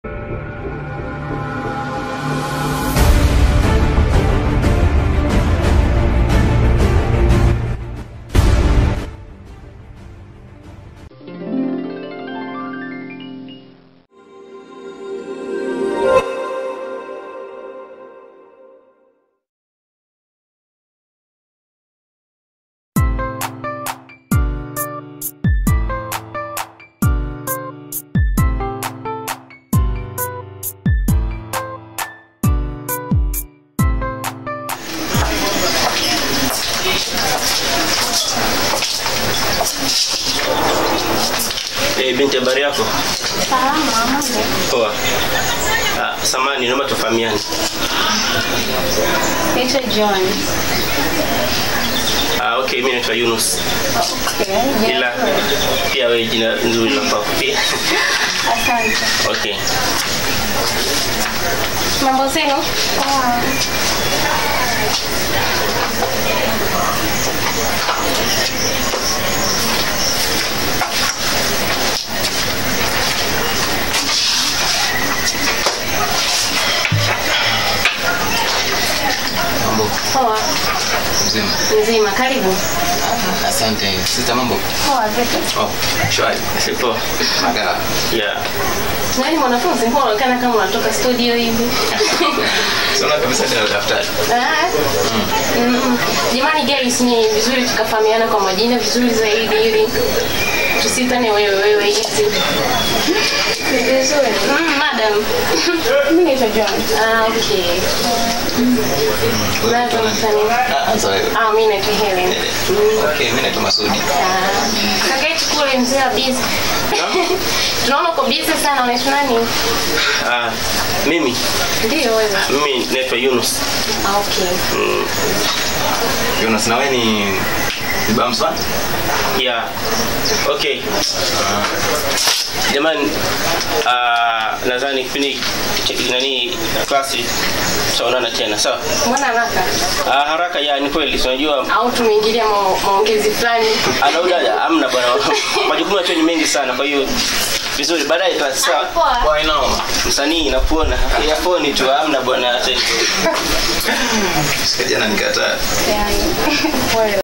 Eh, binti habari yako? Salama, mambo. Poa. Ah, samani naomba tufahamiane. Naitwa John. Ah, okay, mimi naitwa Yunus. Okay. Ila pia wewe jina nzuri la kwako pia. Asante. Okay. Mambo zenu? Poa. Mambo Poa. mzima. Nzima, karibu. Asante. Sita mambo. Poa, vipi? Oh, shwari. Sipo. Magala. Yeah. Nani mwanafunzi? Mbona unaonekana kama unatoka studio hivi? Sona kabisa tena daftari. Ah. Mm. Jamani guys, ni vizuri tukafahamiana kwa majina vizuri zaidi ili tusitane wewe wewe hizi. Vizuri. Mm, madam. Mimi naitwa John. Ah, okay. Lazima mtani. Ah, sorry. Ah, mimi naitwa Helen. Okay, mimi naitwa Masudi. Ah, kaka yetu kule mzee wa busy. Tunaona uko busy sana, unaitwa nani? Ah, mimi Ndio wewe. mimi naitwa Yunus. Ah, okay. Mm, Jonas na wewe ni ni Bamswa? yeah. Okay. Jamani, ah, nadhani kipindi cha- nani klasi tutaonana tena sawa? Mbona haraka? Ah, haraka ya ni kweli, si unajua Au tumeingilia ma- maongezi fulani? anauda amna bwana, majukumu yetu ni mengi sana, kwa hiyo vizuri, baadaye klasi sawa. Poa. Kwa inaoma. Msanii nakuona ya phone tu amna bwana, hata Sikaja na nikataa. Yani. Pole.